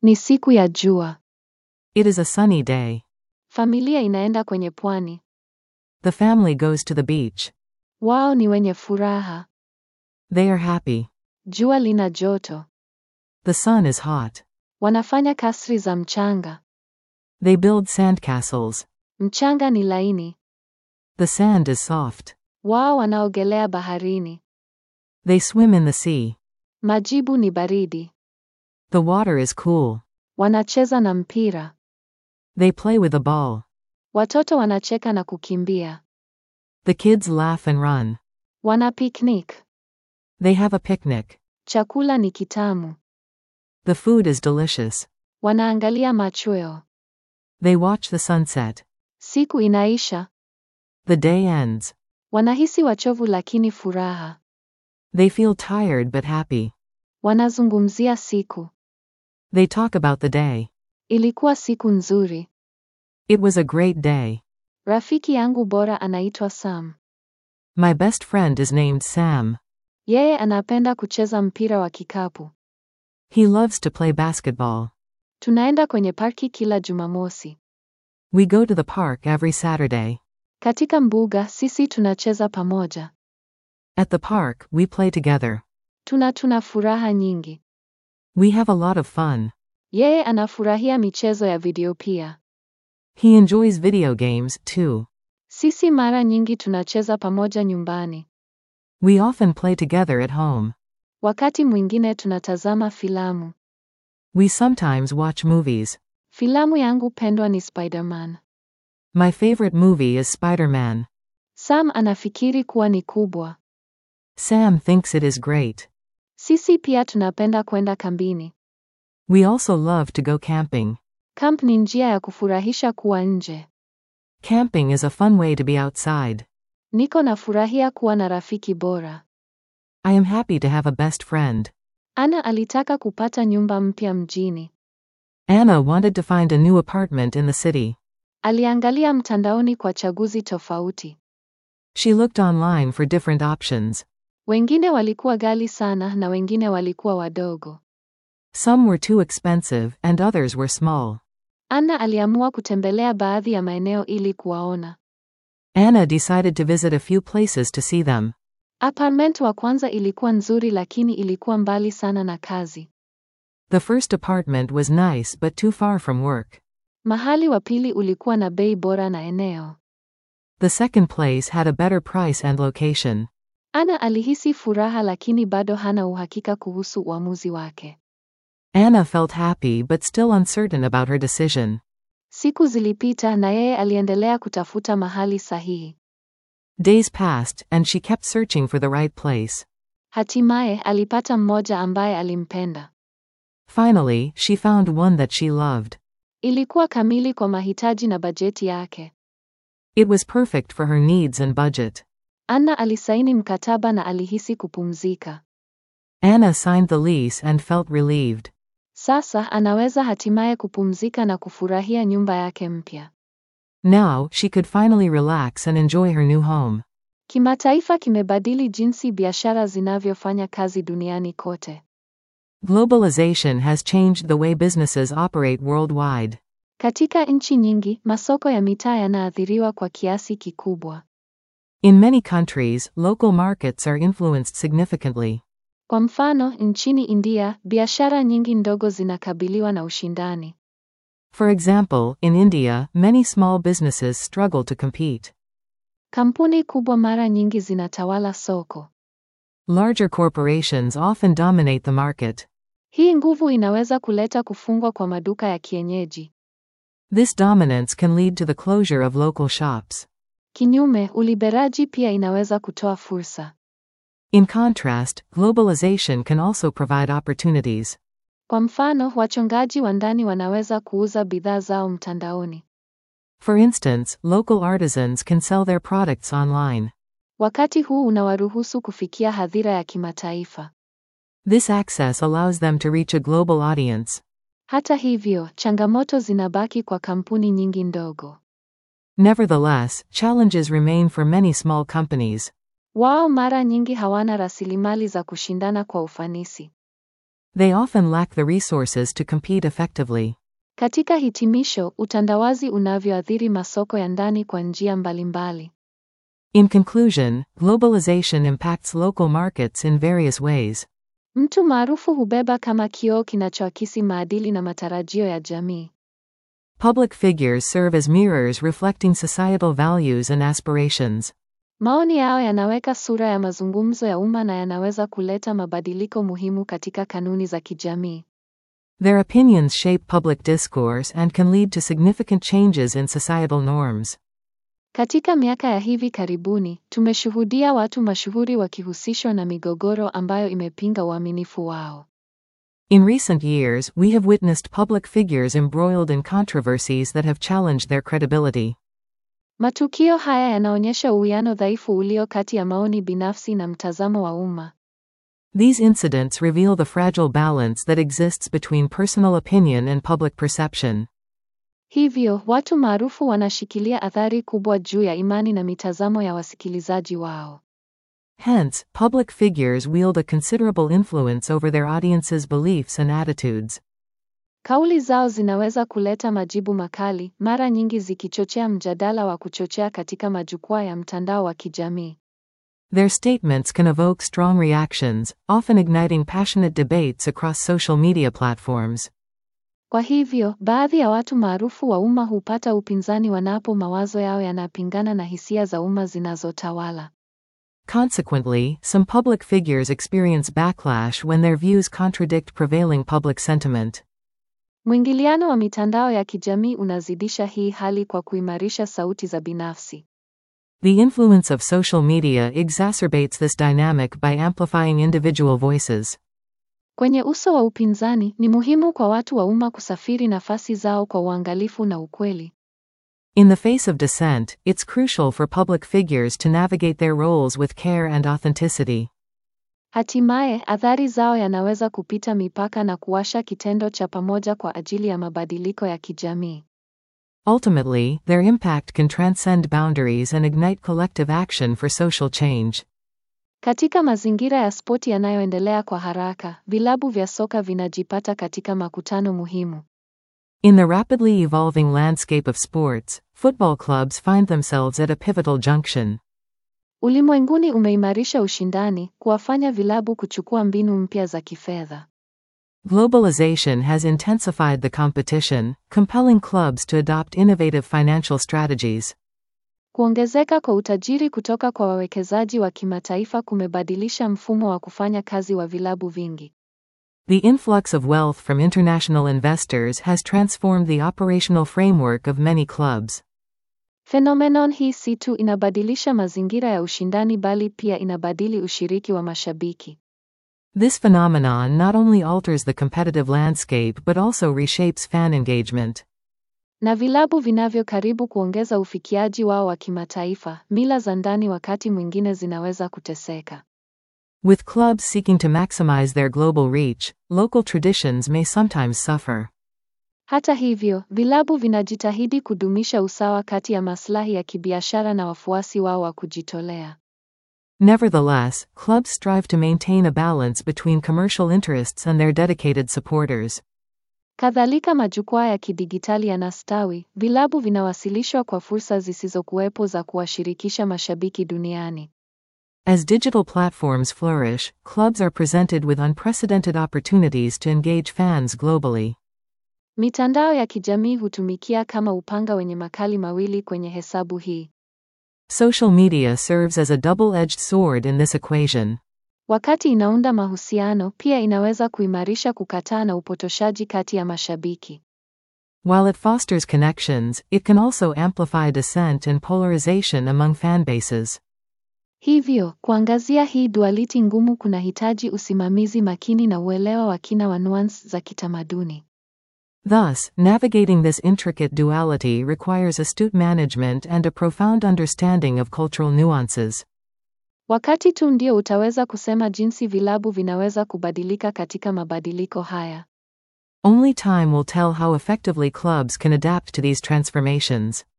Ni siku ya jua. It is a sunny day. Familia inaenda kwenye pwani. The family goes to the beach. Wao ni wenye furaha. They are happy. Jua lina joto. The sun is hot. Wanafanya kasri za mchanga. They build sandcastles. Mchanga ni laini. The sand is soft. Wao wanaogelea baharini. They swim in the sea. Majibu ni baridi. The water is cool. Wanacheza na mpira. They play with a ball. Watoto wanacheka na kukimbia. The kids laugh and run. Wana picnic. They have a picnic. Chakula ni kitamu. The food is delicious. Wanaangalia machweo. They watch the sunset. Siku inaisha. The day ends. Wanahisi wachovu lakini furaha. They feel tired but happy. Wanazungumzia siku. They talk about the day. Ilikuwa siku nzuri. It was a great day. Rafiki yangu bora anaitwa Sam. My best friend is named Sam. Yeye anapenda kucheza mpira wa kikapu. He loves to play basketball. Tunaenda kwenye parki kila Jumamosi. We go to the park every Saturday. Katika mbuga sisi tunacheza pamoja. At the park, we play together. Tuna tuna furaha nyingi. We have a lot of fun. Yeye anafurahia michezo ya video pia. He enjoys video games, too. Sisi mara nyingi tunacheza pamoja nyumbani. We often play together at home. Wakati mwingine tunatazama filamu. We sometimes watch movies. Filamu yangu pendwa ni Spider-Man. My favorite movie is Spider Man. Sam anafikiri kuwa ni kubwa. Sam thinks it is great. Sisi pia tunapenda kwenda kambini. We also love to go camping. Camp ni njia ya kufurahisha kuwa nje. Camping is a fun way to be outside. Niko nafurahia kuwa na rafiki bora. I am happy to have a best friend. Ana alitaka kupata nyumba mpya mjini. Anna wanted to find a new apartment in the city. Aliangalia mtandaoni kwa chaguzi tofauti. She looked online for different options. Wengine walikuwa ghali sana na wengine walikuwa wadogo. Some were too expensive, and others were small. Anna aliamua kutembelea baadhi ya maeneo ili kuwaona. Anna decided to visit a few places to see them. Apartment wa kwanza ilikuwa nzuri lakini ilikuwa mbali sana na kazi. The first apartment was nice but too far from work. Mahali wa pili ulikuwa na bei bora na eneo. The second place had a better price and location. Anna alihisi furaha lakini bado hana uhakika kuhusu uamuzi wake. Anna felt happy but still uncertain about her decision. Siku zilipita na yeye aliendelea kutafuta mahali sahihi. Days passed, and she kept searching for the right place. Hatimaye alipata mmoja ambaye alimpenda. Finally, she found one that she loved. Ilikuwa kamili kwa mahitaji na bajeti yake. It was perfect for her needs and budget. Anna alisaini mkataba na alihisi kupumzika. Anna signed the lease and felt relieved. Sasa anaweza hatimaye kupumzika na kufurahia nyumba yake mpya. Now, she could finally relax and enjoy her new home. Kimataifa kimebadili jinsi biashara zinavyofanya kazi duniani kote. Globalization has changed the way businesses operate worldwide. Katika nchi nyingi, masoko ya mitaa yanaathiriwa kwa kiasi kikubwa. In many countries, local markets are influenced significantly. Kwa mfano, nchini India, biashara nyingi ndogo zinakabiliwa na ushindani. For example, in India, many small businesses struggle to compete. Kampuni kubwa mara nyingi zinatawala soko. Larger corporations often dominate the market. Hii nguvu inaweza kuleta kufungwa kwa maduka ya kienyeji. This dominance can lead to the closure of local shops. Kinyume, uliberaji pia inaweza kutoa fursa. In contrast, globalization can also provide opportunities. Kwa mfano, wachongaji wa ndani wanaweza kuuza bidhaa zao mtandaoni. For instance, local artisans can sell their products online. Wakati huu unawaruhusu kufikia hadhira ya kimataifa. This access allows them to reach a global audience. Hata hivyo, changamoto zinabaki kwa kampuni nyingi ndogo. Nevertheless, challenges remain for many small companies. Wao mara nyingi hawana rasilimali za kushindana kwa ufanisi. They often lack the resources to compete effectively. Katika hitimisho, utandawazi unavyoathiri masoko ya ndani kwa njia mbalimbali. In conclusion, globalization impacts local markets in various ways. Mtu maarufu hubeba kama kioo kinachoakisi maadili na matarajio ya jamii. Public figures serve as mirrors reflecting societal values and aspirations. Maoni yao yanaweka sura ya mazungumzo ya umma na yanaweza kuleta mabadiliko muhimu katika kanuni za kijamii. Their opinions shape public discourse and can lead to significant changes in societal norms. Katika miaka ya hivi karibuni, tumeshuhudia watu mashuhuri wakihusishwa na migogoro ambayo imepinga uaminifu wao. In recent years, we have witnessed public figures embroiled in controversies that have challenged their credibility. Matukio haya yanaonyesha uwiano dhaifu ulio kati ya maoni binafsi na mtazamo wa umma. These incidents reveal the fragile balance that exists between personal opinion and public perception. Hivyo, watu maarufu wanashikilia athari kubwa juu ya imani na mitazamo ya wasikilizaji wao. Hence, public figures wield a considerable influence over their audience's beliefs and attitudes. Kauli zao zinaweza kuleta majibu makali, mara nyingi zikichochea mjadala wa kuchochea katika majukwaa ya mtandao wa kijamii. Their statements can evoke strong reactions, often igniting passionate debates across social media platforms. Kwa hivyo, baadhi ya watu maarufu wa umma hupata upinzani wanapo mawazo yao yanapingana na hisia za umma zinazotawala. Consequently, some public figures experience backlash when their views contradict prevailing public sentiment. Mwingiliano wa mitandao ya kijamii unazidisha hii hali kwa kuimarisha sauti za binafsi. The influence of social media exacerbates this dynamic by amplifying individual voices. Kwenye uso wa upinzani, ni muhimu kwa watu wa umma kusafiri nafasi zao kwa uangalifu na ukweli. In the face of dissent, it's crucial for public figures to navigate their roles with care and authenticity. Hatimaye, athari zao yanaweza kupita mipaka na kuwasha kitendo cha pamoja kwa ajili ya mabadiliko ya kijamii. Ultimately, their impact can transcend boundaries and ignite collective action for social change. Katika mazingira ya spoti yanayoendelea kwa haraka, vilabu vya soka vinajipata katika makutano muhimu. In the rapidly evolving landscape of sports, football clubs find themselves at a pivotal junction. Ulimwenguni umeimarisha ushindani, kuwafanya vilabu kuchukua mbinu mpya za kifedha. Globalization has intensified the competition, compelling clubs to adopt innovative financial strategies. Kuongezeka kwa utajiri kutoka kwa wawekezaji wa kimataifa kumebadilisha mfumo wa kufanya kazi wa vilabu vingi. The influx of wealth from international investors has transformed the operational framework of many clubs. Phenomenon hii si tu inabadilisha mazingira ya ushindani bali pia inabadili ushiriki wa mashabiki. This phenomenon not only alters the competitive landscape but also reshapes fan engagement. Na vilabu vinavyo karibu kuongeza ufikiaji wao wa kimataifa, mila za ndani wakati mwingine zinaweza kuteseka. With clubs seeking to maximize their global reach, local traditions may sometimes suffer. Hata hivyo, vilabu vinajitahidi kudumisha usawa kati ya maslahi ya kibiashara na wafuasi wao wa kujitolea. Nevertheless, clubs strive to maintain a balance between commercial interests and their dedicated supporters. Kadhalika majukwaa ya kidigitali yanastawi, vilabu vinawasilishwa kwa fursa zisizokuwepo za kuwashirikisha mashabiki duniani. As digital platforms flourish, clubs are presented with unprecedented opportunities to engage fans globally. Mitandao ya kijamii hutumikia kama upanga wenye makali mawili kwenye hesabu hii. Social media serves as a double edged sword in this equation. Wakati inaunda mahusiano, pia inaweza kuimarisha kukataa na upotoshaji kati ya mashabiki. While it fosters connections, it can also amplify dissent and polarization among fan bases. Hivyo, kuangazia hii duality ngumu kunahitaji usimamizi makini na uelewa wa kina wa nuance za kitamaduni. Thus, navigating this intricate duality requires astute management and a profound understanding of cultural nuances. Wakati tu ndio utaweza kusema jinsi vilabu vinaweza kubadilika katika mabadiliko haya. Only time will tell how effectively clubs can adapt to these transformations.